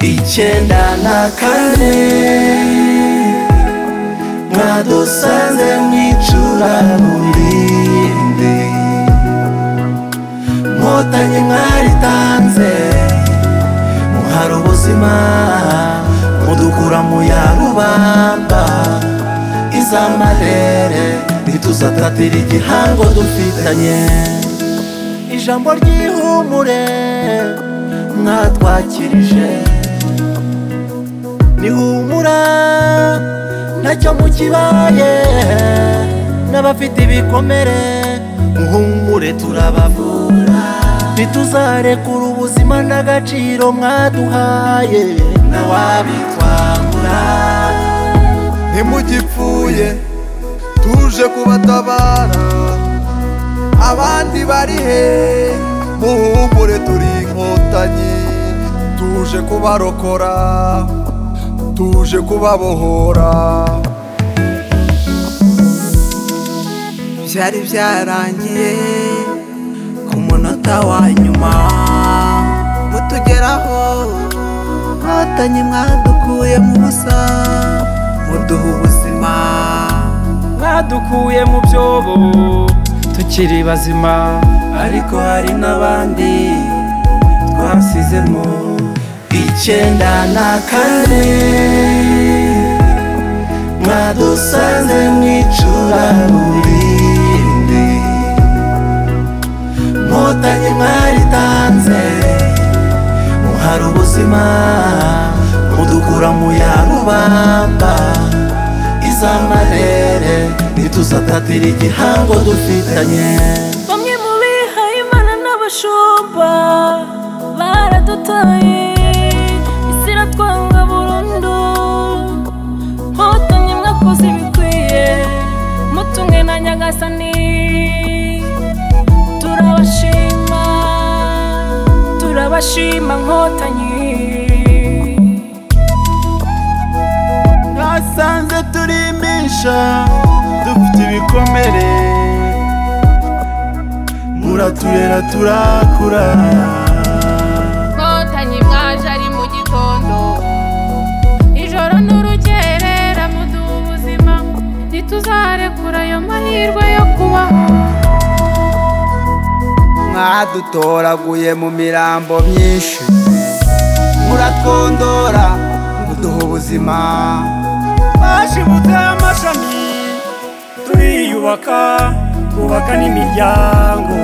icyenda na kane mwadusanze mu icuraburindi nkotanyi mwaritanze muhara ubuzima mudukura mu ya rubamba izamarere ntituzatatira igihango dufitanye ijambo ry'ihumure mwatwakirije nihumura ntacyo mukibaye n'abafite ibikomere muhumure turabavura ntituzarekura ubuzima n'agaciro mwaduhaye ntawabitwambura ntimugipfuye tuje kubatabara abandi bari he muhumure turi inkotanyi tuje kubarokora tuje kubabohora byari byarangiye ku munota wa nyuma mutugeraho nkotanyi mwadukuye mu busa muduha ubuzima badukuye mu byobo tukiri bazima ariko hari n'abandi twasizemo icyenda na kane mwadusanze mu icuraburindi nkotanyi mwaritanze muhara ubuzima mudukura mu ya rubamba izamarere ntituzatatira igihango dufitanye bamwe mu bihaye imana n'abashumba baradutaye isi iratwanga burundu nkotanyi mwakoze ibikwiye mutumwe na nyagasani turabashima turabashima nkotanyi twasanze turimbisha dufite ibikomere muraturera turakura nkotanyi mwaje ari mu gitondo ijoro n'urukerera muduha ubuzima ntituzarekura ayo mahirwe yo kubaho mwadutoraguye mu mirambo myinshi muratwondora muduha ubuzima twashibutse amashami turiyubaka twubaka n'imiryango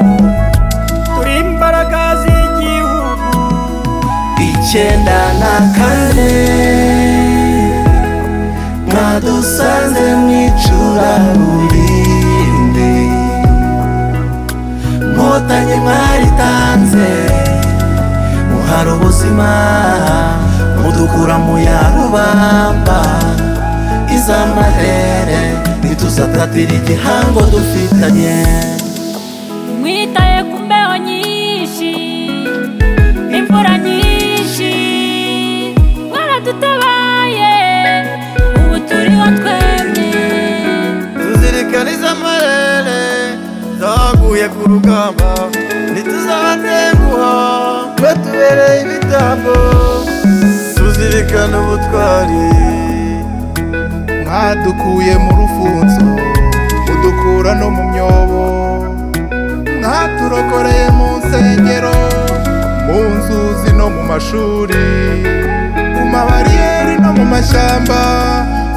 turi imbaraga z'igihugu icyenda na kane mwadusanze mu icuraburindi nkotanyi mwaritanze muhara ubuzima mudukura mu ya rubamba izamarere ntituzatatira igihango dufitanye mwitaye ku mbeho nyinshi n'imvura nyinshi mwaradutabaye ubu turiho twemye tuzirikaniza amarere zaguye ku rugamba ntituzabatenguha batubereye ibitambo tuzirikana ubutwari mwadukuye mu rufunzo mudukura no mu myobo mwaturokoreye mu nsengero mu nzuzi no mu mashuri mu mabariyeri no mu mashyamba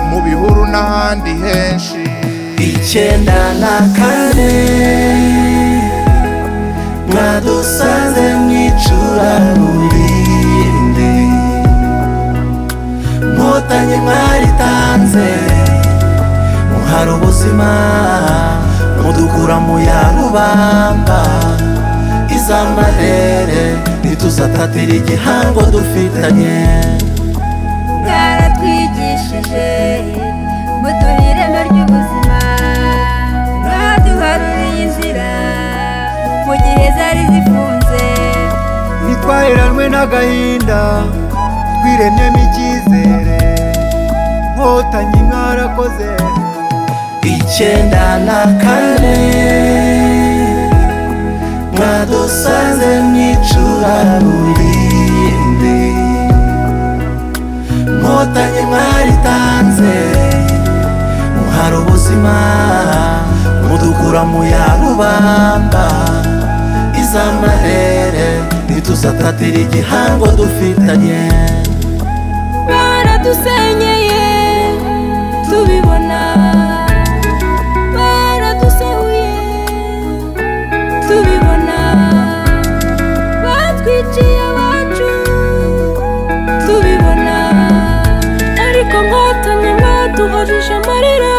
mu bihuru n'ahandi henshi icyenda na kane mwadusanze mu icuraburindi nkotanyi mwaritanze muhara ubuzima mudukura mu ya rubamba izamarere ntituzatatira igihango dufitanye bwaratwigishije muduha ireme ry'ubuzima mwaduharuriye inzira mu gihe zari zifunze ntitwaheranwe n'agahinda twiremyemo icyizere nkotanyi mwarakoze icyenda na kane mwadusanze mu icuraburindi inkotanyi mwaritanze muhara ubuzima mudukura mu ya rubamba iz'amahere ntituzatatira igihango dufitanye baradusenyeye tubibona baradusahuye tubibona batwiciye abacu tubibona ariko nkotanyi baduhujije amarira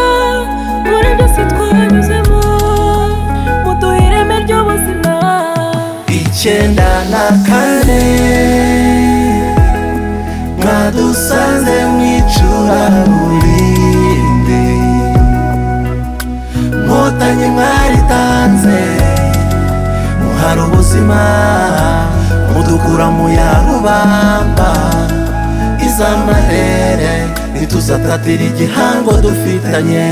muri byose twanyuzemo muduha ireme ry'ubuzima icyenda na kane mwadusanze mu icuraburinde nkotanyi mwaritanze muhara ubuzima mudukura mu ya rubamba iz'amahere ntituzatatira igihango dufitanye